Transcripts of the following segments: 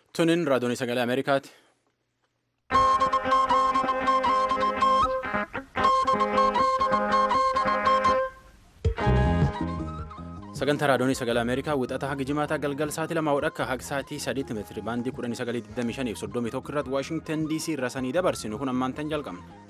Tuniin raadiyoon sagalee Ameerikaati. Sagantaa raadiyoon sagalee Ameerikaa wixata haga jimaataa galgal sa'aatii lamaa akka haga sa'aatii sadiitti meetiri baandii kudhanii sagalii digdamii shanii fi soddomii tokko irratti Waashingtan DC irra sanii dabarsinu kun ammaantan jalqabna.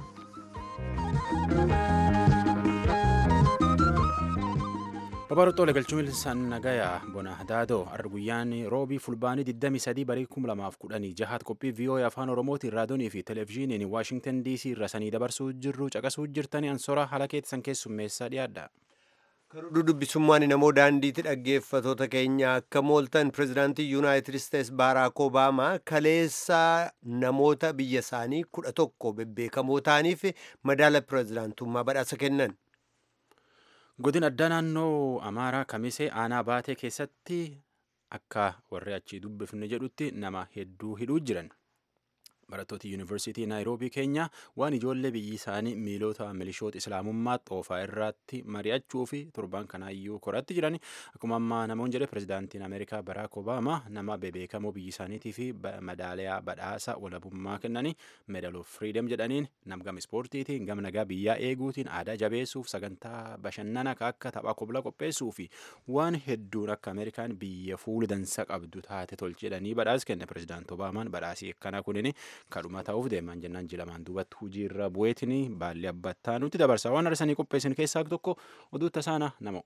Babarottoolee galchuun sannagayaa bona daadoo har'a guyyaan roobii fulbaanii 23 barii 2010 jahaat qophii VOA afaan oromootiin raadiyoonii fi televezyiiniin Waashingtan DC irra sanii dabarsuu jirru caqasuu jirtanii ansora haala keessan keessummeessaa dhiyaadha. Karuduu dubbisummaan namoo daandiitti dhaggeeffatoota keenya akka mooltan pirezidaantii yuunaayitid isteets baaraak obaamaa kaleessa namoota biyya isaanii kudha tokko bebbeekamoo ta'aniif madaala pirezidaantummaa badhaasa kennan. Godin addaa naannoo Amaaraa Kamisee aanaa baatee keessatti akka warri achii dubbifne jedhutti nama hedduu hidhuu jiran. Barattooti Yuunivarsiitii Naayiroobii keenya waan ijoollee biyyi isaanii miilota milishoota Islaamummaa xoofaa irratti mari'achuu fi torban kanaayyuu koratti jiran akkuma ammaa namoonni jedhe pirezidaantiin Ameerikaa Baraak Obaamaa nama bebeekamoo biyyi isaaniitii fi madaaliyaa badhaasa walabummaa kennanii meedal of firiidem jedhaniin namgama ispoortiitiin gama nagaa biyyaa eeguutiin aadaa jabeessuuf sagantaa bashannana akka tapha koblaa qopheessuu fi waan hedduun akka Ameerikaan biyya fuuldansa qabdu taate tolche jedhanii badhaas kenne pirezidaanti Obaamaan badhaasii akkanaa kunin kadhuma ta'uuf deeman jennaan jilamaan duubatti hujii irra bu'eetiin baalli abbattaa nutti dabarsa waan arsanii qopheessin keessaa tokko oduu tasaana namo.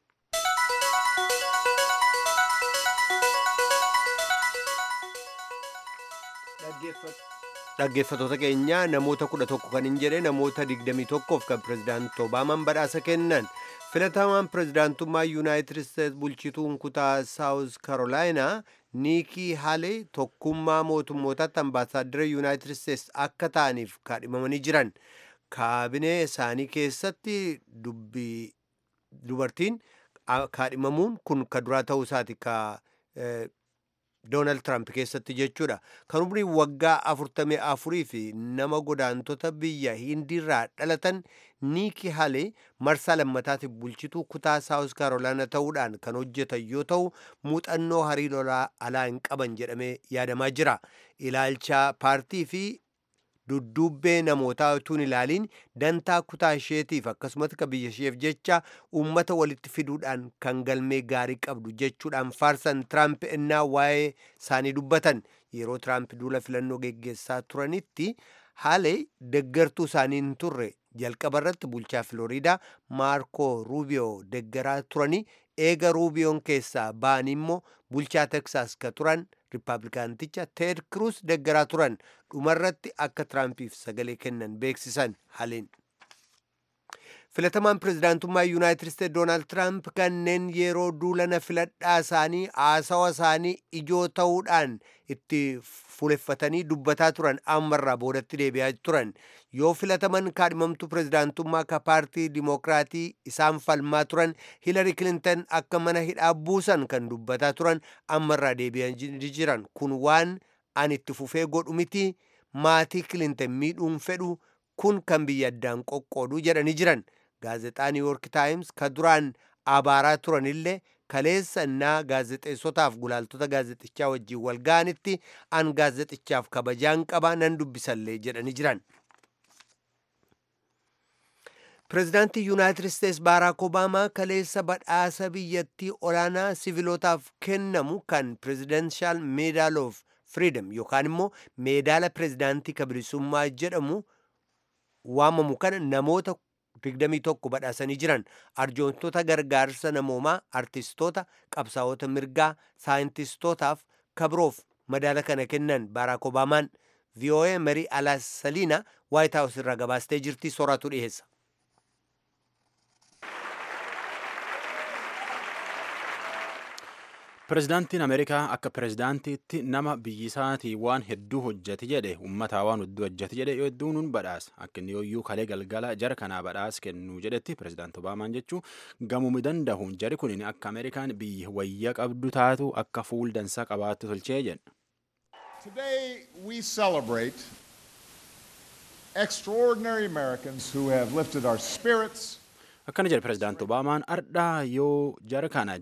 Dhaggeeffatoota keenya namoota kudha tokko kan hin jedhe namoota digdamii tokkoof kan pirezidaanti Obaamaan badhaasa kennan filatamaan pirezidaantummaa yuunaayitid isteets bulchituun kutaa saawus karoolaayinaa niikii haalee tokkummaa mootummootaatti ambaasaaddara yuunaayitid isteets akka ta'aniif kaadhimamanii jiran kaabinee isaanii keessatti dubartiin kaadhimamuun kun ka duraa ta'uu isaati ka doonaald tiraamp keessatti jechuudha kan umriin waggaa afurtamii afurii fi nama godaantota biyya hindiirraa dhalatan niikii haalee marsaa lammataatiif bulchituu kutaa saawus karoolaana ta'uudhaan kan hojjetan yoo ta'u muuxannoo hariiroo alaa hin qaban jedhamee yaadamaa jira ilaalcha paartii fi dudduubbee namootaa utuun ilaaliin dantaa kutaa isheetiif akkasumas ka biyya isheef jecha uummata walitti fiduudhaan kan galmee gaarii qabdu jechuudhaan faarsan tiraamp ennaa waa'ee isaanii dubbatan yeroo tiraamp duula filannoo geggeessaa turanitti haalee deggartuu isaanii hin turre jalqaba irratti bulchaa filooriidaa maarkoo ruubiyoo deggaraa turanii eega ruubiyoon keessaa ba'anii immoo bulchaa teksaas ka turan riippaabilikaanticha teed kruus deggaraa turan dhumarratti akka tiraampiif sagalee kennan beeksisan haaleen. filatamaan pirezidaantummaa yuunaayitid isteets doonaald tiraamp kanneen yeroo duulana filadhaa isaanii haasawa isaanii ijoo ta'uudhaan itti fuuleffatanii dubbataa turan ammarraa boodatti deebi'aa turan yoo filataman kaadhimamtuu pirezidaantummaa ka paartii dimookiraatii isaan falmaa turan hiilari kilintan akka mana hidhaa buusan kan dubbataa turan ammarraa deebi'aa jiran kun waan ani itti fufee godhu miti maatii kilintan miidhuun fedhu kun kan biyya addaan qoqqoodu jedhanii jiran gaazexaa niiwuork taayims ka duraan abaaraa turanillee kaleessa innaa gaazexeessotaaf gulaaltota gaazexichaa wajjin wal ga'anitti an gaazexichaaf kabajaan qaba nan dubbisallee jedhanii jiran. pirezidaantii yuunaayitid isteets baaraak obaamaa kaleessa badhaasa biyyattii olaanaa sivilootaaf kennamu kan pirezidenshal meedaal of firiidam yookaan immoo meedaala pirezidaantii kabilisummaa jedhamu waamamu kana namoota 21 badhaasanii jiran arjoontota gargaarsa namoomaa artistoota qabsaa'ota mirgaa saayintistootaaf kabroof madaala kana kennan baaraak obaamaan vii'oo'ee marii alasaliina waayit haawus irraa gabaastee jirti sooratu dhiyeessa. Pirezidaantiin Ameerikaa akka pirezidaantiitti nama biyyi isaatii waan hedduu hojjete jedhe uummataa waan hedduu hojjete jedhe hedduun nun badhaasa akka inni yooyyuu kalee galgala jara kanaa badhaasa kennuu jedhetti pirezidaanti Obaamaan jechuun gamumi danda'uun jari kun akka Ameerikaan biyya wayya qabdu taatu akka fuuldansa qabaattu tolchee jedha. Today we celebrate extraordinary Americans who have lifted our spirits. akkana jedhe pirezidaanti obaamaan ardhaa yoo jara kana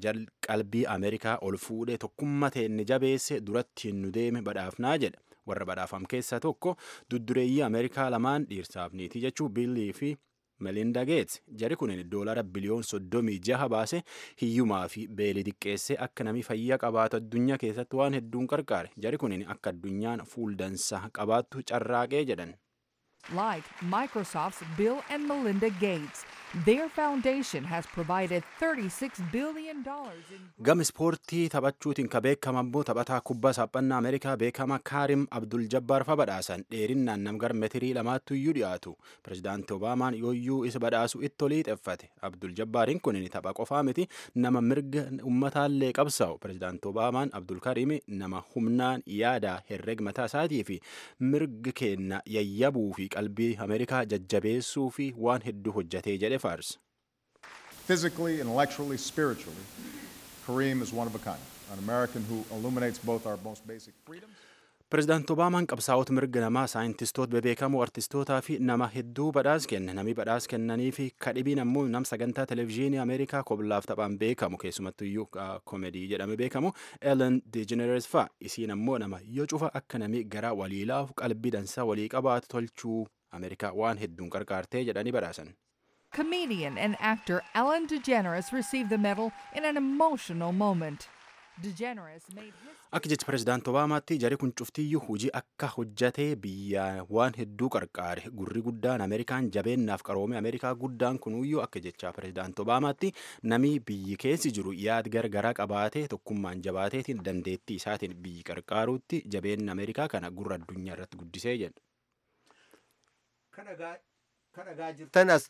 qalbii ameerikaa ol fuudhee tokkummaa inni jabeesse duratti nu deeme badhaafnaa jedha warra badhaafam keessaa tokko duddureeyyii ameerikaa lamaan dhiirsaaf niitii jechuu biillii fi melinda geets jari kun doolara biliyoon soddomii jaha baase hiyyumaa fi beelii xiqqeessee akka namni fayyaa qabaatu addunyaa keessatti waan hedduun qarqaare jari kun akka addunyaan fuuldansa qabaattu carraaqee jedhan. Like Microsoft's Bill and Melinda Gates, their foundation has provided $36 billion in. Gama ispoortii taphachuutiin ka beekama immoo taphataa kubbaa saaphannaa Ameerikaa beekama Kaarim Abdul Jabbaar fa badhaasan dheerinnaan namgar metirii lamaattu iyyuu dhiyaatu. Pirezidaanti Obaamaan yooyyuu isa badhaasu itti olii xeffate. Abdul Jabbaariin kun tapha qofaa miti nama mirga ummataallee qabsaa'u. Pirezidaanti Obaamaan Abdul Kariim nama humnaan yaada herreg mataa isaatii fi mirga kenna yayyabuu fi qalbii Ameerikaa jajjabeessuu fi waan hedduu hojjetee jedhe faarsa. Physically, intellectually, spiritually, Kareem is one of a kind, an American who illuminates both our most basic freedoms. Pirezidaanti Obaamaan qabsaa'ota mirga namaa saayintistoota bebeekamoo artistootaa fi nama hedduu badhaas kenna. Namni badhaas kennanii fi kadhibiin ammoo nam sagantaa televezyiinii Ameerikaa koblaaf taphaan beekamu keessumattuyyuu koomedii jedhame beekamu Ellen DeGeneres fa'a. Isiin ammoo nama yoo cufa akka namni gara waliilaaf qalbii dansaa walii qabaatu tolchuu Ameerikaa waan hedduun qarqaartee jedhanii badhaasan. Comedian and actor Ellen DeGeneres received the medal in an emotional moment. DeGeneres made history. Akka jecha pirezidaanti Obaamaatti jari kun cuftiyyuu hojii akka hojjatee biyya waan hedduu qarqaare gurri guddaan Ameerikaan jabeennaaf qaroome Ameerikaa guddaan kunuyyuu akka jecha pirezidaanti Obaamaatti namni biyyi keessi jiru yaad gargaraa qabaatee tokkummaan jabaateetiin dandeettii isaatiin biyyi qarqaaruutti jabeenna Ameerikaa kana gurra addunyaa irratti guddisee jedha. kadhagaa jirtan as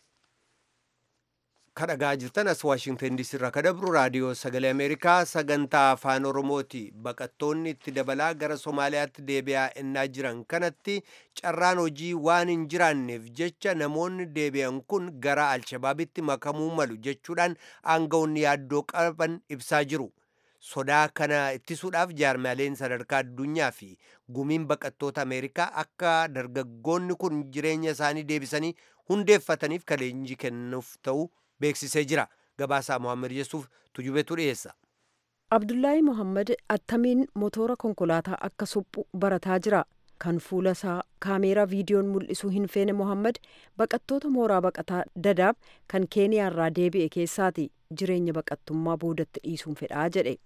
kadhagaa jirtan as waashingtan diisii irraa kadabru raadiyoo sagalee ameerikaa sagantaa afaan oromooti baqattoonni itti dabalaa gara somaaliyaatti deebi'aa ennaa jiran kanatti carraan hojii waan hin jiraanneef jecha namoonni deebi'an kun gara alshabaabitti makamuu malu jechuudhaan aangawoonni yaaddoo qaban ibsaa jiru sodaa kana ittisuudhaaf jaarmaaleen sadarkaa addunyaa fi gumiin baqattoota ameerikaa akka dargaggoonni kun jireenya isaanii deebisanii hundeeffataniif kan leenjii kennuuf ta'u beeksisee jira gabaasaa mohaammed yesuuf tujubetu dhiyeessa abdullaahi mohammad attamiin motoora konkolaataa akka suphu barataa jira kan fuula isaa kaameeraa viidiyoon mul'isuu hin feene mohammad baqattoota mooraa baqataa dadaab kan keeniyaarraa deebi'e keessaati jireenya baqattummaa boodatti dhiisuun fedhaa jedhe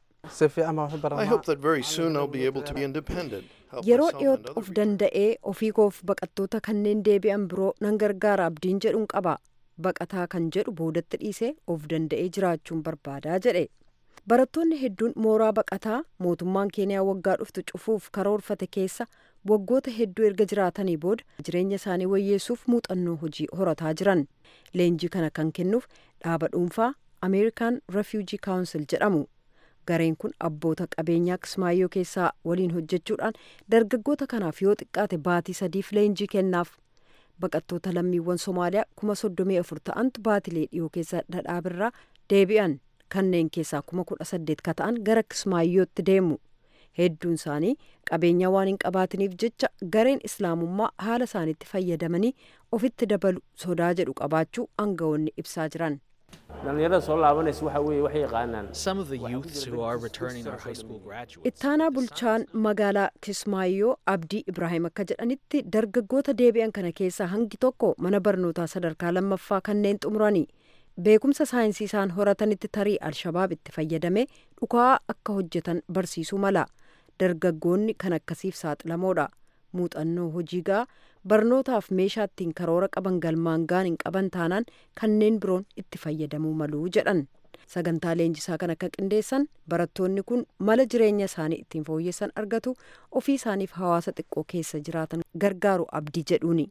I hope that very soon I'll be able to be independent. help yeroo myself and dhiyootti other of danda'ee ofii koof baqattoota kanneen deebi'an biroo nan gargaara abdiin jedhuun qaba baqataa kan jedhu boodatti dhiisee of danda'ee jiraachuun barbaadaa jedhe barattoonni hedduun mooraa baqataa mootummaan keeniyaa waggaa dhuftu cufuuf karoorfate keessa waggoota hedduu erga jiraatanii booda jireenya isaanii wayyeessuuf muuxannoo hojii horataa jiran leenjii kana kan kennuuf dhaaba dhuunfaa ameerikaan refugee council jedhamu gareen kun abboota qabeenyaa kismaayyoo keessaa waliin hojjechuudhaan dargaggoota kanaaf yoo xiqqaate baatii sadiif leenjii kennaaf baqattoota lammiiwwan somaaliyaa kuma soddomii afur ta'antu baatilee dhiyoo keessa dhadhaabirraa deebi'an kanneen keessaa kuma kudha saddeet ka ta'an gara kismaayyootti deemu hedduun isaanii qabeenyaa waan hin qabaatiniif jecha gareen islaamummaa haala isaaniitti fayyadamanii ofitti dabalu sodaa jedhu qabaachuu aangawoonni ibsaa jiran dhalinyarada soo laabanaysa waxa weeye waxay yaqaanaan Some of the youths who are returning are high school graduates. ittaanaa bulchaan magaalaa kismaayyoo abdii ibraahim akka jedhanitti dargaggoota deebi'an kana keessaa hangi tokko mana barnootaa sadarkaa lammaffaa kanneen xumuranii beekumsa saayinsii isaan horatanitti tarii alshabaab itti fayyadamee dhukaa akka hojjetan barsiisuu mala dargaggoonni kan akkasiif saaxilamoodha muuxannoo hojii gaa barnootaaf meeshaa ittiin karoora qaban galmaan gaan hin qaban taanaan kanneen biroon itti fayyadamuu maluu jedhan sagantaa leenjisaa kan akka qindeessan barattoonni kun mala jireenya isaanii ittiin fooyyessan argatu ofii isaaniif hawaasa xiqqoo keessa jiraatan gargaaru abdii jedhuuni.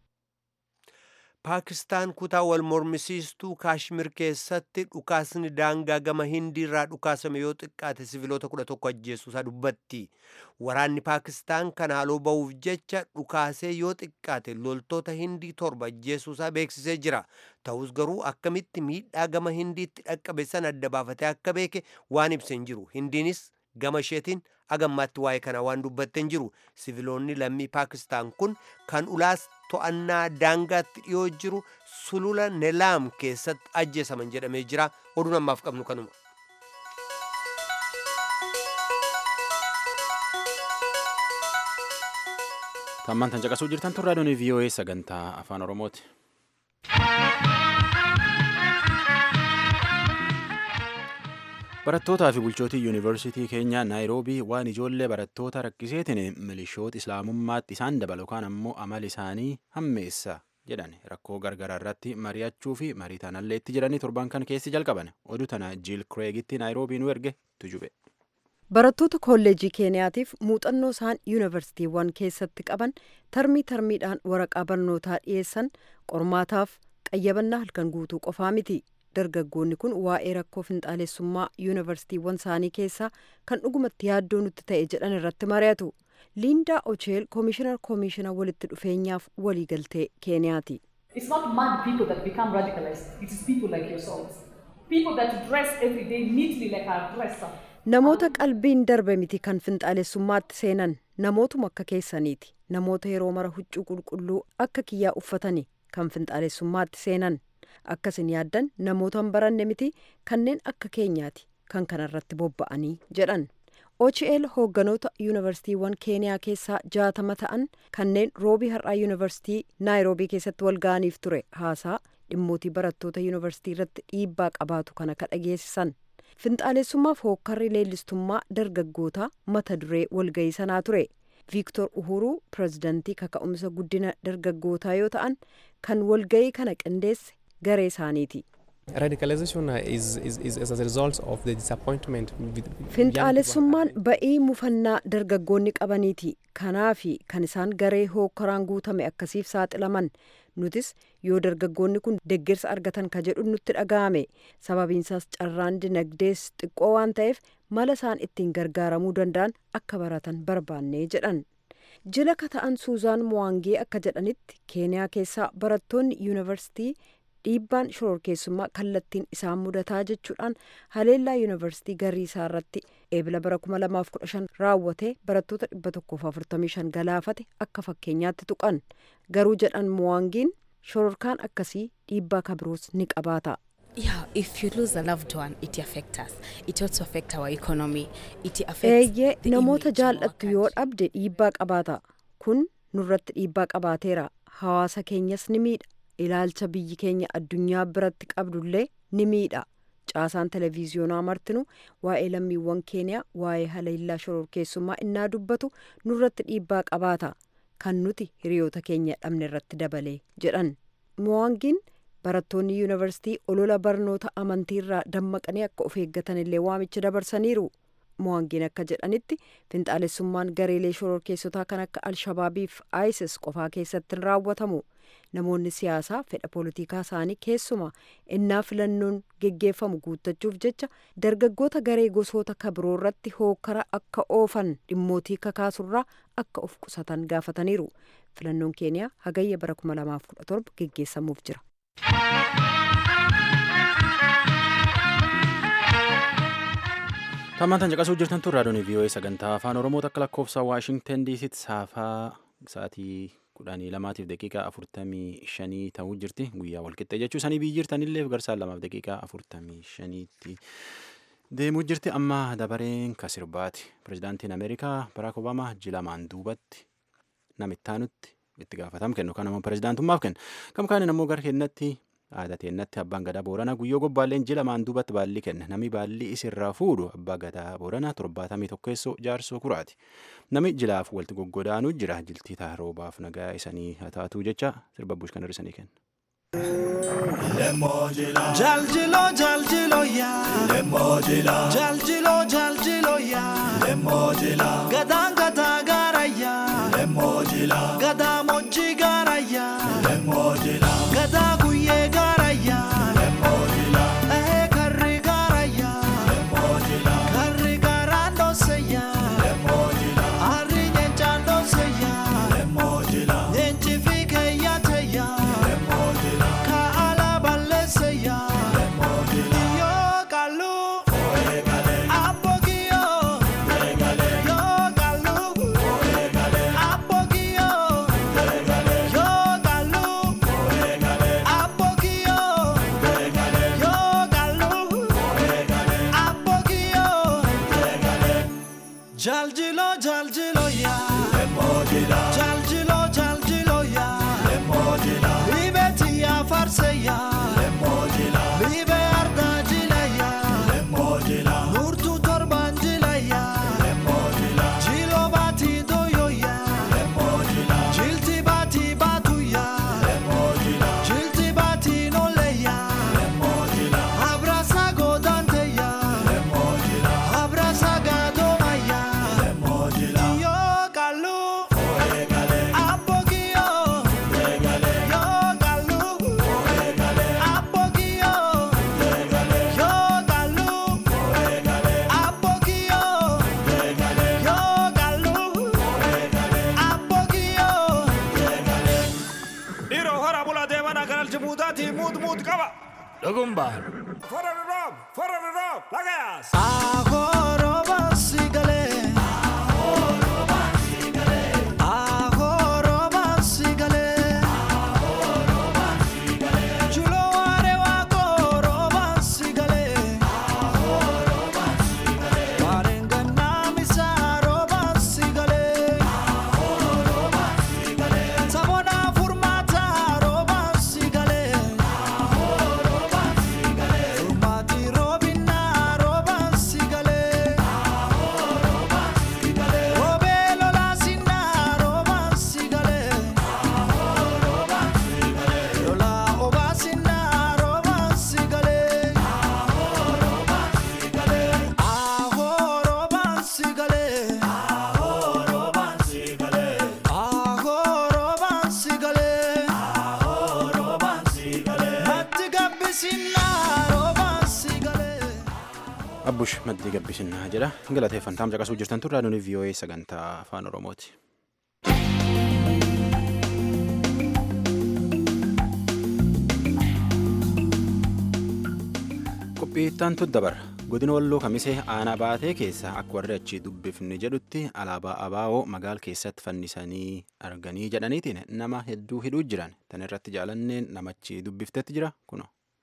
paakistaan kutaa wal mormisiistuu kaashmir keessatti dhukaasni daangaa gama hindii irraa dhukaasame yoo xiqqaate siviloota kudha tokko ajjeesuusaa dubbatti waraanni paakistaan kana haaloo ba'uuf jecha dhukaasee yoo xiqqaate loltoota hindii torba ajjeesuusaa beeksisee jira ta'us garuu akkamitti miidhaa gama hindiitti dhaqqabe san adda baafatee akka beeke waan ibse hin jiru hindiinis gama isheetiin agammaatti waa'ee kana waan dubbatte hin jiru siviloonni lammii paakistaan kun kan ulaas to'annaa daangaatti dhiyoo jiru sulula nelaam keessatti ajjeesaman jedhamee jira oduun ammaaf qabnu kanuma. Tammaan tan caqasuu jirtan tun raadiyoon VOA sagantaa afaan Oromooti. Barattootaa fi bulchootii yuunivarsiitii keenyaa Naayiroobii waan ijoollee barattoota rakkiseetiin milishoota islaamummaatti isaan dabalu yookaan ammoo amala isaanii hammeessa jedhan rakkoo gargaraa irratti mari'achuu fi marii tanallee itti jedhanii torban kan keessi jalqaban oduu tana jiil kireegitti Naayiroobii nu erge tujube. Barattoota kolleejii keeniyaatiif muuxannoo isaan yuunivarsiitiiwwan keessatti qaban tarmii tarmiidhaan waraqaa barnootaa dhiyeessan qormaataaf qayyabannaa halkan guutuu qofaa miti. Dargaggoonni kun waa'ee rakkoo finxaalessummaa yuunivarsiitiiwwan isaanii keessaa kan dhugumatti yaaddoo nutti ta'e jedhan irratti mari'atu. Liindaa Ocheel koomishinar koomishina walitti dhufeenyaaf waliigaltee keeniyaati. It's not mad people that become radicalized. It is people like yourselves. People that dress every day neatly like a dresser. Namoota qalbiin darbe miti kan finxaalessummaatti seenan namootuma akka keessaniiti. Namoota yeroo mara huccuu qulqulluu akka kiyyaa uffatani kan finxaalessummaatti seenan. Akkasin yaaddan namoota hin baranne miti kanneen akka keenyaati kan kanarratti bobba'anii jedhan. OCL hoogganoota yuunivarsiitiiwwan keeniyaa keessaa jaatama ta'an kanneen roobii har'aa yuunivarsiitii naayiroobii keessatti wal ga'aniif ture haasaa dhimmootii barattoota yuunivarsiitii irratti dhiibbaa qabaatu kana ka dhageessisan. Finxaalessummaaf hookkarri leellistummaa dargaggootaa mata duree walga'ii sanaa ture. Viiktor Uhuruu pirezidantii kaka'umsa guddina dargaggootaa yoo ta'an kan walga'ii kana qindeesse garee isaaniiti. Radicalization is, is, is as a result of the disappointment with Finxaalessummaan ba'ii mufannaa dargaggoonni qabaniiti. Kanaafi kan isaan garee hookkaraan guutame akkasiif saaxilaman. Nutis yoo dargaggoonni kun deeggarsa argatan ka jedhu nutti dhaga'ame. Sababiinsaas carraan dinagdees xiqqoo waan ta'eef mala isaan ittiin gargaaramuu danda'an akka baratan barbaannee jedhan. Jila ka ta'an Suuzaan Muwaangee akka jedhanitti Keeniyaa keessaa barattoonni yuunivarsiitii dhiibbaan shororkeessummaa kallattiin isaan mudataa jechuudhaan haleellaa yuunivarsiitii garii isaa irratti eebila bara 2015 raawwatee barattoota 145 galaafate akka fakkeenyaatti tuqan garuu jedhan muwaangiin shororkaan akkasii dhiibbaa kabiroos ni qabaata. Yeah, if you lose a loved one, it affects us. It also affects our economy. It affects Eeyyee the namoota image of our jaallattu yoo dhabde dhiibbaa qabaata. Kun nurratti dhiibbaa qabaateera. Hawaasa keenyas ni miidha. Ilaalcha biyyi keenya addunyaa biratti qabdullee ni miidha. Caasaan televiziyoonaa martinu waa'ee lammiiwwan keeniyaa waa'ee haleellaa shororkeessummaa innaa dubbatu nurratti dhiibbaa qabaata. Kan nuti hiriyoota keenya dhabne irratti dabalee jedhan. Muwaangiin barattoonni yuunivarsiitii olola barnoota amantiirraa dammaqanii akka of eeggatan illee waamicha dabarsaniiru. Muwaangiin akka jedhanitti finxaalessummaan gareelee shororkeessotaa kan akka alshabaabiif isis qofaa keessatti hin raawwatamu. Namoonni siyaasaa fedha poolitikaa isaanii keessumaa innaa filannoon geggeeffamu guuttachuuf jecha dargaggoota garee gosoota kabiroo irratti hookkara akka oofan dhimmootii kakaasurraa akka of qusatan gaafataniiru. Filannoon keeniyaa hagayya bara 2017 geggeessamuuf jira. Tammaan tan caqasuu jirtan tun raadiyoon VOA sagantaa afaan Oromoo akka lakkoofsa Waashingtan DCtti saafaa sa'aatii kudhanii lamaatiif daqiiqaa afurtamii shanii ta'uu jirti guyyaa walqixxee jechuu sanii biyyi jirtanillee garsaan lamaaf daqiiqaa afurtamii shaniitti deemuu jirti amma dabareen ka sirbaati pirezidaantiin ameerikaa baraak obaamaa jilamaan duubatti namittaanutti itti gaafatam kennu kan ammoo pirezidaantummaaf kennu kam kaanin ammoo gara kennatti aadaa teennatti abbaan gadaa boorana guyyoo gobbaalleen jilamaan duubatti baalli kenna nami baalli isirraa fuudhu abbaa gadaa boorana torbaatamii tokkeessoo jaarsoo kuraati nami jilaaf walitti goggodaanuu jira jiltii taaroobaaf nagaa isanii hataatuu jecha sirba bush kan hirrisanii kenna. Jaljilo jaljilo ya Lemojila Jaljilo jaljilo ya Lemojila Gadaan gadaa gaara ya Lemojila Gadaa mochi gaara ya Lemojila Gadaa guyyee gaara ya Lemojila Ehee karri gaara ya Lemojila Karri gaaraan dhoose ya Lemojila Harri nyeenchaan dhoose ya Lemojila Nyeenchi fi keeyyaate ya Lemojila Kaala balleesse ya Lemojila Yoo qalu Abbogiyo Yoo qalu Abbogiyo Yoo qalu Abbogiyo Yoo qalu Abbogiyo Jaljilo jaljilo ya Jaljilo Qaba. Dhugumbaan. Fuera de rob, fuera de rob, la gas. Ahoroba sigale. Ahoroba sigale. Ahoroba sigale. Ahoroba sigale. Chulo are wa koroba sigale. Ahoroba sigale. Warenga namisa roba sigale. Ahoroba sigale. Sabona furmata roba sigale. Ahoroba sigale. Furmati robina roba sigale. Ahoroba sigale. Robelo la sinna roba sigale. Ahoroba sigale. Lola oba sinna roba sigale. Ahoroba sigale. Ahoroba sigale. Ahoroba sigale. Ahoroba sigale. Ahoroba sigale. Matti gabbisinna roba sigale. abbush maddii gabbisinnaa jedha galateeffantaam caqasuu jirtan turraa nuni vii'oo'ee sagantaa afaan oromooti. qophiittaantu dabarra godina walloo kamisee aanaa baatee keessa akka warri achii dubbifni jedhutti alaabaa abaa'oo magaal keessatti fannisanii arganii jedhaniitiin nama hedduu hidhuu jiran tan irratti jaalanneen namachi dubbiftetti jira kuno.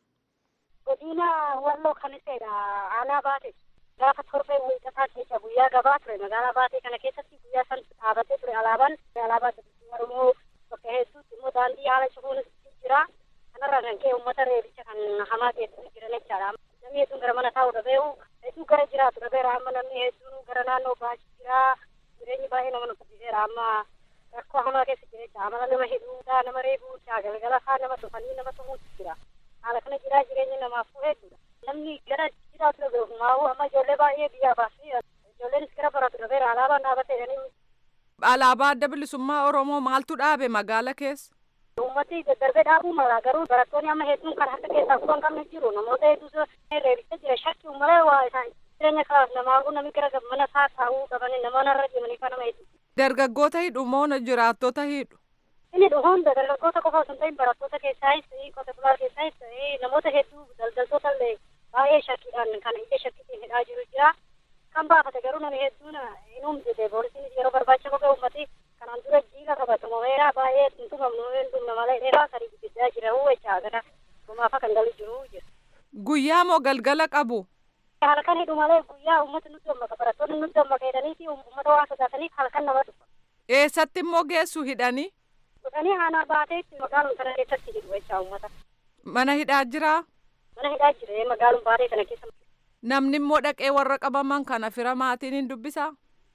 godina walloo kamiseedha aanaa baate gaafa torbee wiixataa keessa guyyaa gabaa ture magaalaa baatee kana keessatti guyyaa san dhaabatee ture alaabaan alaabaa bilisummaa oromoo bakka hedduutti immoo daandii haala cufuunis jira kanarraa kan ka'e uummata reebicha kan hamaa keessatti jiran jechaadha namni hedduun gara mana taa'u dhabee'u hedduu gara jiraatu dhabeera amma namni hedduun gara naannoo baasii jira jireenyi baay'ee nama nuffisiiseera amma rakkoo hamaa keessa jira jecha amala nama hidhuu nama reebuu galgala faa nama tufanii nama tumuutu jira haala kana jiraa jireenya namaaf hedduudha namni gara jiraatu dhabeeru maa'uu amma ijoollee baay'ee biyyaa baasii ijoolleenis gara baratu dhabeera alaabaan dhaabatee jedhanii Alaabaa adda bilisummaa Oromoo maaltu dhaabe magaala keessa? uummati daddarbee dhaabuu mala garuu barattoonni amma hedduun kan harka keessaa fuudhan qabne jiru namoota hedduutu reebicha jira shakki malee waa isaan jireenya kalaaf namaafuu namni gara mana isaa taa'uu qabanii namoonni irra deemanii kan nama hedduu. Dargaggoota hidhu moo jiraattota hidhu? Inni hunda dargaggoota qofa osoo hin ta'in barattoota keessaayis qote bulaa keessaayis namoota hedduu daldaltoota illee baay'ee shakkiidhaan kan ija shakkiitiin hidhaa jiru jira. Kan baafate garuu namni hedduun hin humjite poolisiin yeroo barbaacha kophee uummati kanaan dura jiila qabatamu weeraa baay'ee hin tumamnu hin tumne malee dheeraa sadii guddisaa jira jecha gara gumaafa kan galu jiru jira. Guyyaa moo galgala qabu? Halkan hidhu malee guyyaa uummata nutti dammaka barattoonni nutti dammaka jedhanii fi uummata waan sodaataniif halkan nama dhufa. Eessatti immoo geessu hidhanii? Dhufanii aanaa baateetti magaaluma kana keessatti hidhu jecha uummata. Mana hidhaa jiraa? Mana hidhaa jira magaaluma baatee kana keessa. Namni immoo dhaqee warra qabaman kana fira maatiin hin dubbisaa?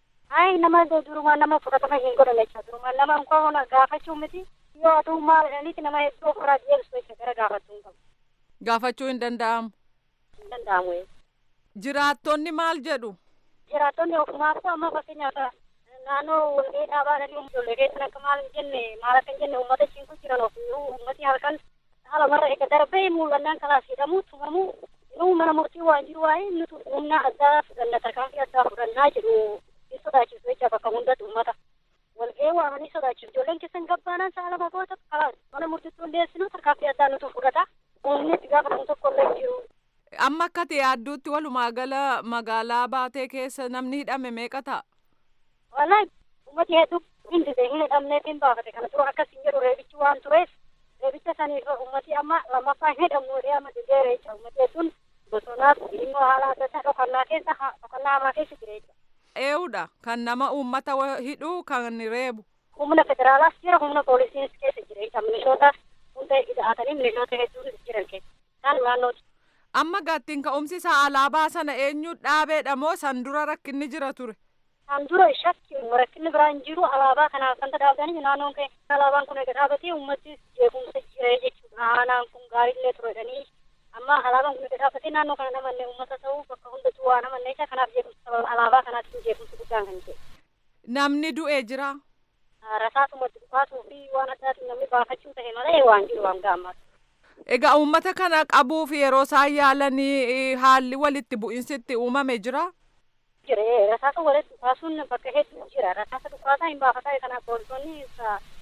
Ay nama durumaan nama fudhatama hin godhan jecha durumaan nama nkoo gaafachuu miti yoo aduu maal jedhaniiti nama hedduu ofirraa deemsu jecha gara gaafachuu hin qabu. Gaafachuu hin danda'amu. Hin danda'amu. Jiraattonni maal jedhu? Jiraattonni ofumaaf amma fakkeenyaaf naannoo walgahii dhaabaa dhanii ijoollee keessan akka maal hin jenne maal akka hin jenne uummata ciinku jiran of uummati halkan haala marra eega darbee mul'annaan kalaas hidhamu tumamu inuu mana murtii waan jiru waa'ee nuti humna addaa fudhanna tarkaanfii addaa fudhannaa jedhu in sodaachisu jecha bakka hundatti uummata. Walgahii waamanii sodaachisu ijoolleen keessan gabbaanaan saala bagoota kalaas mana murtiitti hundeessinu tarkaanfii addaa nuti fudhata. Uumni itti gaafatamu tokko illee jiru. Amma akka yaadduutti walumaa gala magaalaa baatee keessa namni hidhame meeqa ta'a? Wallahi uummati hedduu hin dide hin hidhamneef hin baafate kana dura akkas hin jedhu reebichi waan tureef reebicha saniif uummati amma lammaffaa hin hidhamnu jedhee amma dideera jecha uummati hedduun bosonaaf immoo haala adda addaa dhokannaa keessa dhokannaa hamaa keessa jira jecha. Eewudha kan nama uummata hidhuu kan reebu. Humna federaalaas jira humna poolisiinis keessa jira jecha milishoota hunda hidhatanii milishoota hedduun jiran keessa. Isaan naannooti. Amma gaattiin ka'umsi isaa alaabaa sana eenyu dhaabeedha moo san dura rakkinni jira ture? San dura shakki rakkinni biraan jiru alaabaa kanaaf kan dhaabbatanii naannoon kee alaabaan kun eega dhaabbatee uummattis jeequmsa jira jechuudha. Aanaan kun gaariillee turedhanii amma alaabaan kun eega dhaabbatee naannoo kana namanne uummata ta'uu bakka hundatti waa namanne isa kanaaf jeequmsa alaabaa kanaatti jeequmsa guddaan kan ta'e. Namni du'ee jira. Rasaasumatti dhufaatuu fi waan addaatiin namni baafachuu ta'e malee waan jiru waan gaammaatu. Egaa uummata kana qabuuf yeroo isaan yaalanii haalli walitti bu'insitti uumame jira. Jira rasaasa walitti dhukaasuun bakka hedduu jira rasaasa dhukaasaa hin baafataa kanaaf poolisoonni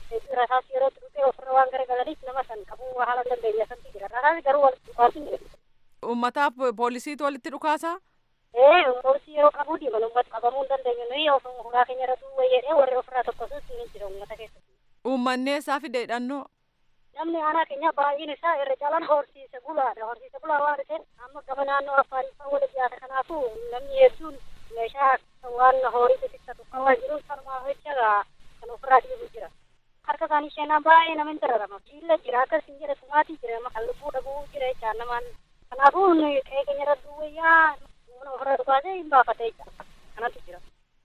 rasaas yerootti dhufee ofirra waan garagalaniif nama san qabuu haala dandeenya santi jira rasaas garuu walitti dhukaasin jira. Uummataaf poolisiitu walitti dhukaasaa? Ee poolisii yeroo qabuu diiman uummata qabamuu hin dandeenyu nuyi ofuma hulaa keenya irra duwwee jedhee warri ofirraa tokkosus ni jira uummata keessatti. Uummanni eessaa fide hidhannoo? Namni aanaa keenya baay'een isaa irra caalaan horsiise bulaadha. Horsiise bulaa waan ta'eef amma gama naannoo Affaariffaa walitti dhiyaata. Kanaafuu namni hedduun meeshaa waan horii xixiqqatu kan waan jiruuf sanumaa jecha kan ofirraa dhiibu jira. Harka isaanii seenaa baay'ee nama hin dararama. Miilla jira akkas hin jedhe sumaatii jira nama kan lubbuu dhabuu jira jechaa namaan. Kanaafuu qe'ee keenya irra duwwayyaa mana ofirraa dhukaasee hin baafatee jira. Kanatu jira.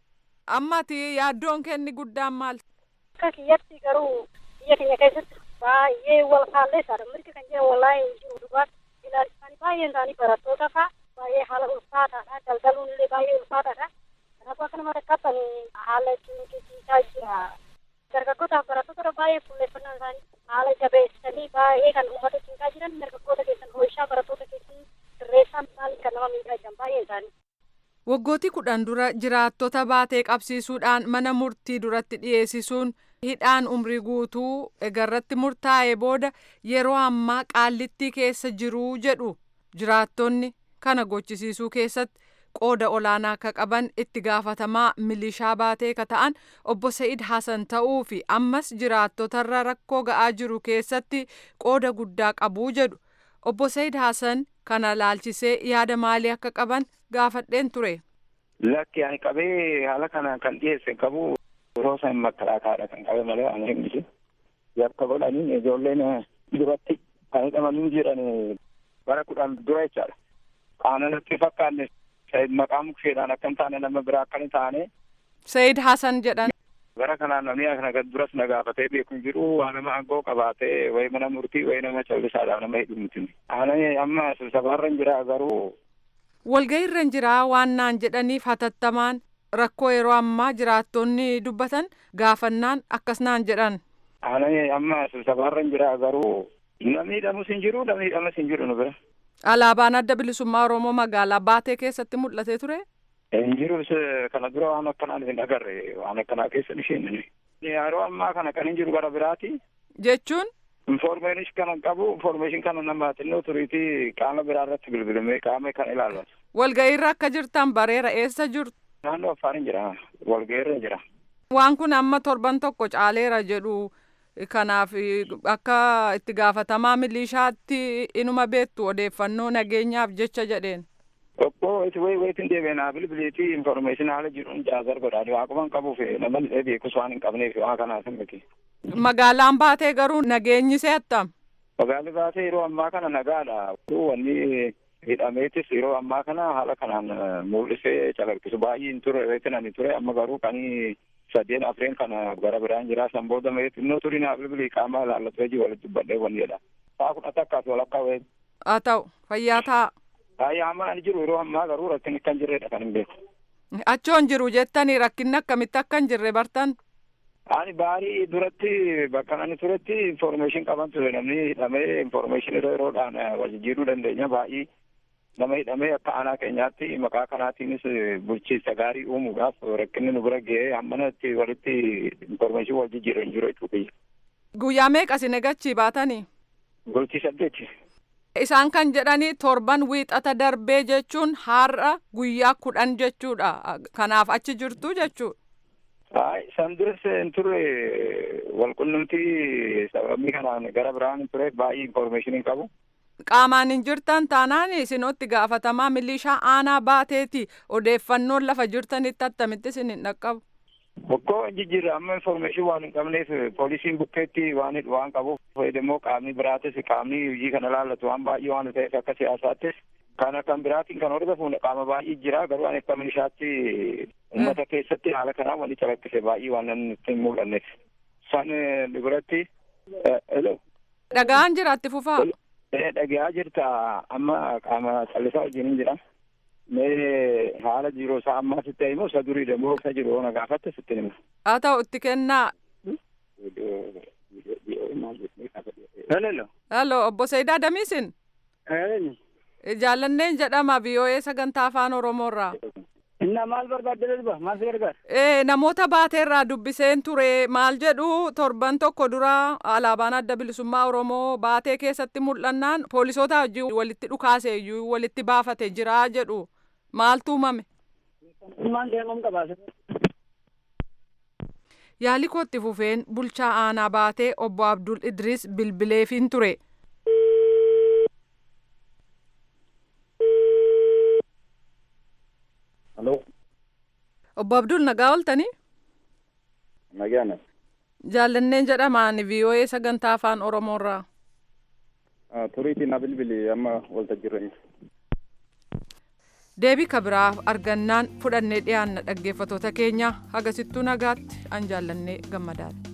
Ammati yaaddoon kenni guddaan maal? Akka kiyyatti garuu biyya keenya keessatti baay'ee wal kaalleessaadha. Mirga kan jedhan wallaahi hin jiru dhugaatti ilaalchisanii baay'een isaanii barattoota fa'a baay'ee haala ulfaataadha. Daldaluun illee baay'ee ulfaataadha. Kanaafuu akka nama rakkatan haala cunqisiisaa jira. Dargaggootaaf barattoota baay'ee fuulleeffannaan isaanii haala jabeessanii baay'ee kan uummata cinqaa jiran dargaggoota keessan hoo'ishaa barattoota keessan sirreessaan maaliif kan nama miidhaa jiran baay'een isaanii. Waggootii kudhan dura jiraattota baatee qabsiisuudhaan mana murtii duratti dhiyeessisuun hidhaan umrii guutuu egarratti murtaa'e booda yeroo ammaa qaallittii keessa jiruu jedhu jiraattonni kana gochisiisuu keessatti qooda olaanaa akka qaban itti gaafatamaa milishaa baatee ka ta'an obbo Sa'id Hasan ta'uu fi ammas jiraattotarra rakkoo ga'aa jiru keessatti qooda guddaa qabuu jedhu obbo Sa'id Hasan kana laalchisee yaada maalii akka qaban gaafadheen ture. Lakki ani qabee haala kana kan dhiyeesse qabu yeroo san makkalaakaadha kan qabe malee ani hin dhiyeesse. Yakka godhanii ijoolleen duratti kan hidhamanii jiran bara kudhan dura jechaadha. Qaana natti fakkaanne maqaa muksheedhaan akka hin taane nama biraa akka hin taane. Sayid Hasan jedhan. Bara kanaan namni kana duras na gaafatee beeku jiru waan nama aangoo qabaatee wayi mana murtii wayi nama callisaadhaan nama hidhu miti. Ani amma sibsabaarra hin jira garuu. Walgahiirra hin jiraa waan naan jedhaniif hatattamaan rakkoo yeroo ammaa jiraattonni dubbatan gaafannaan akkas naan jedhan. Ani amma sibsabaarra hin jira garuu namni hidhamus hin jiru namni hidhamas hin jiru nu bira. Alaabaan adda bilisummaa Oromoo magaalaa baatee keessatti mul'atee ture. Hin jiru kana dura waan akkanaa hin agarre waan akkanaa keessa isheen. Yeroo ammaa kana kan hin jiru gara biraati. Jechuun. Informeeshin kana qabu informeeshin kana nama xinnoo turiitii qaama biraa irratti bilbilamee qaama kan ilaallatu. Walgahiirra akka jirtan bareera eessa jirtu? Naannoo Affaariin jira. Walgahiirra jira. Waan kun amma torban tokko caaleera jedhu. Kanaaf akka itti gaafatamaa milishaatti inuma beektu odeeffannoo nageenyaaf jecha jedheen. Tokko itti wayi wayitiin deebiinaa bilbiliitii informeeshin haala jiruun jaazar godhaa waaqumaan qabuuf namni beekus waan hin qabneef waa kanaaf hin miti. Magaalaan baatee garuu nageenyi seettam. Magaalli baatee yeroo ammaa kana nagaadha. Wanni hidhameetis yeroo ammaa kana haala kanaan mul'isee calaqqisu baay'ee hin ture reetin ani ture amma garuu kanii sadeen afreen kana gara biraan jira san booda mee xinnoo turii naaf bilbilii qaama ilaallatee jiru walitti dubbadhee wanni jedha. Saa kudha takkaas walakkaa wayii. Haa ta'u fayyaa ta'a. Baay'ee amma ani jiru yeroo ammaa garuu rakkinni kan jirredha kan hin beeku. Achoon jiru jettanii rakkinni akkamitti akka hin jirre bartan. Ani baarii duratti bakka ani turetti informeeshin qaban ture namni hidhamee informeeshin yeroo yeroodhaan wal jijjiiruu dandeenya baay'ee nama hidhamee akka aanaa keenyaatti maqaa kanaatiinis bulchiinsa gaarii uumuudhaaf rakkinni nu bira ga'ee hammana itti walitti informeeshin wal jijjiiru hin jiru jechuudha. Guyyaa meeqa isin eegachii baatanii? Bultii saddeeti. Isaan kan jedhanii torban wiixata darbee jechuun har'a guyyaa kudhan jechuudha. Kanaaf achi jirtu jechuudha. San duras hin turre walqunnamtii sababii kanaan gara biraan hin ture baay'ee informeeshinii qabu. Qaamaan hin jirtan taanaan isinotti gaafatamaa milishaa aanaa baateeti odeeffannoon lafa jirtanitti attamitti isin hin dhaqqabu. Bokkoo hin jijjiirre amma informeeshin waan hin qabneef poolisiin bukkeetti waan waan qabuuf fayyadamoo qaamni biraatis qaamni hojii kana laallatu waan baay'ee waan ta'eef akka siyaasaattis kana kan biraatiin kan hordofuun qaama baay'ee jira garuu ani akka milishaatti uummata keessatti haala kanaan wali calaqqise baay'ee waan nutti hin mul'anneef. San biratti hello. Dhagaan jira itti fufaa. Dhagaa jirta amma qaama callisaa wajjin hin jira. Mee haala jiru isaa ammaa sitti himu isa durii demoo isa jiru na gaafatte sitti hima. Haa ta'u itti kennaa. Hello. Hello obbo Sayidaa Damiisin. Jaallanneen jedhama VOA sagantaa afaan Oromoorraa. Innaa maal barbaadde lolba maal si gargaara? Eh, namoota baateerraa dubbiseen ture maal jedhu torban tokko dura alaabaan adda bilisummaa oromoo baatee keessatti mul'annaan poolisoota wajjin walitti dhukaase iyyuu walitti baafate jira jedhu maaltu uumame. Ilmaan deemuun qabaase. Yaalii kootti fufeen bulchaa aanaa baatee obbo Abdul Idris bilbileefiin ture. Halloo. Obbo Abdul nagaa ooltanii? Nagaan. Jaallanneen jedhamaan VOA sagantaa afaan Oromoorraa. Turiitii na bilbili amma waltajjii irra Deebii kabiraaf argannaan fudhannee dhiyaanna dhaggeeffatoota keenya hagasittuu nagaatti an jaallannee gammadaadha.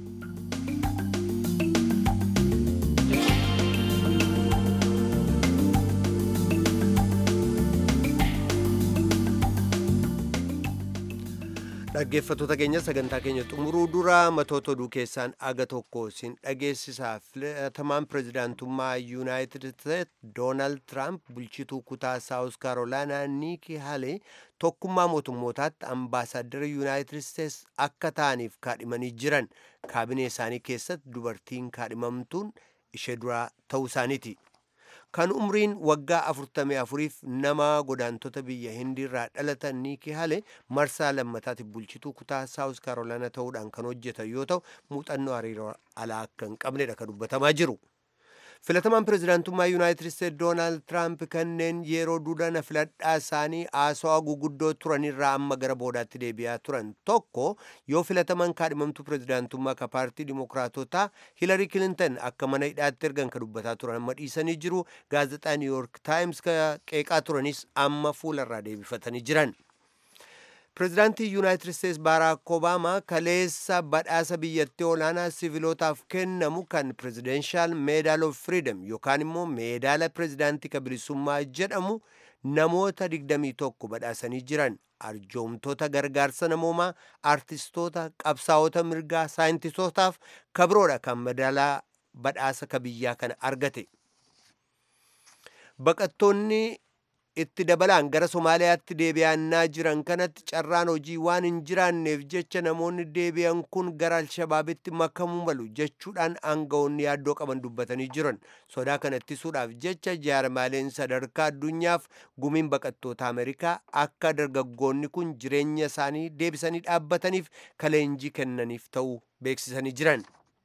dhaggeeffatoota keenya sagantaa keenya xumuruu dura matoota oduu keessaan aga tokko sin dhageessisaa filatamaan pirezidaantummaa yuunaayitid isteet doonaald tiraamp bulchituu kutaa saawus kaarolaanaa niiki halee tokkummaa mootummootaatti ambaasaaddara yuunaayitid isteets akka ta'aniif kaadhimanii jiran kaabinee isaanii keessatti dubartiin kaadhimamtuun ishee duraa ta'uu isaaniiti. kan umriin waggaa afurtamii afuriif nama godaantota biyya hindiirraa dhalatan niiki hale marsaa lammataatiif bulchituu kutaa saawus kaarolaana ta'uudhaan kan hojjetan yoo ta'u muuxannoo hariiroo alaa akka hin qabnedha kan dubbatamaa jiru. filatamaan pirezidaantummaa yuunaayitid isteet doonaald tiraamp kanneen yeroo duudana filadhaa isaanii haasawaa guguddoo turanirraa amma gara boodaatti deebi'aa turan tokko yoo filataman kaadhimamtuu pirezidaantummaa ka paartii dimokiraatotaa hilarii kilintan akka mana hidhaatti ergan ka dubbataa turan amma dhiisanii jiru gaazexaa niiwuyoork taayims ka qeeqaa turanis amma fuularraa deebifatanii jiran. pirezidaantii yuunaayitid isteets baaraak obaamaa kaleessa badhaasa biyyattii olaanaa sivilootaaf kennamu kan pirezidenshal meedaal of firiidam yookaan immoo meedaala pirezidaantii ka bilisummaa jedhamu namoota 21 badhaasanii jiran arjoomtoota gargaarsa namoomaa artistoota qabsaa'ota mirgaa saayintistootaaf kabiroodha kan madaalaa badhaasa ka biyyaa kana argate baqattoonni itti dabalaan gara somaaliyaatti deebi'annaa jiran kanatti carraan hojii waan hin jiraanneef jecha namoonni deebi'an kun gara alshabaabitti makamuu malu jechuudhaan aangawoonni yaaddoo qaban dubbatanii jiran sodaa kana ittisuudhaaf jecha jaarmaaleen sadarkaa addunyaaf gumiin baqattoota ameerikaa akka dargaggoonni kun jireenya isaanii deebisanii dhaabbataniif kaleenjii kennaniif ta'uu beeksisanii jiran.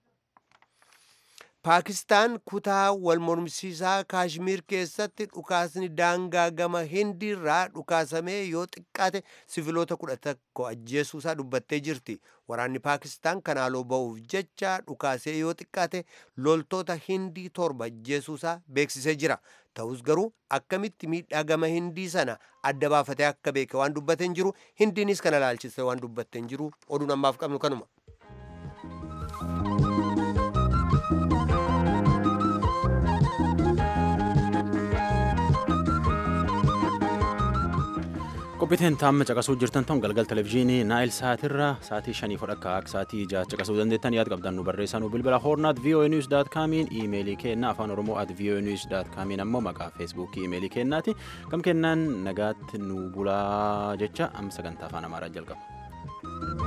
paakistaan kutaa wal mormisiisaa kaashmiir keessatti dhukaasni daangaa gama hindiirraa dhukaasamee yoo xiqqaate siviloota kudha tokko ajjeesuusaa dubbattee jirti waraanni paakistaan kan haaloo ba'uuf jecha dhukaasee yoo xiqqaate loltoota hindii torba ajjeesuusaa beeksisee jira ta'us garuu akkamitti miidhaa gama hindii sana adda baafatee akka beeke waan dubbateen jiru hindiinis kana laalchise waan dubbateen jiru oduun ammaaf qabnu kanuma. qophiiteen taamma caqasuu jirtan ton galgal televizyiinii naayil saatirra saatii shanii fudhakka akka saatii jaha caqasuu dandeettan yaad qabdan nu barreessaa nu bilbila hoornaat voa news daat kaamiin iimeelii keenna afaan oromoo at voa news daat kaamiin ammoo maqaa feesbuukii iimeelii keennaati kam kennaan nagaatti nu bulaa jecha amma sagantaa afaan amaaraa jalqaba.